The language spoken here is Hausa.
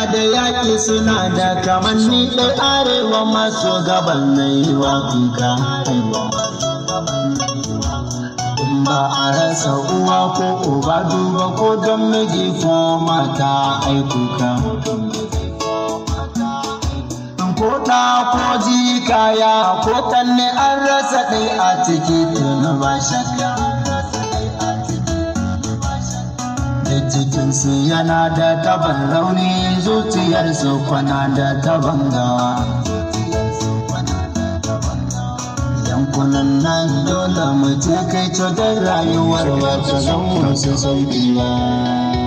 da yaƙi suna da kamanni ɗai arewa maso gaban na yi wa kuka in ba a rasa uwa ko uba duba ko don miji ko mata aikuka ko ɗa ko jikaya ko kanne an rasa ɗai a ciki tun ba shakka jikinsu yana da taban rauni zuciyarsu kwana da taban gawa yankunan nan dole mu je kai cutar rayuwar wata zan wasu sauƙi ba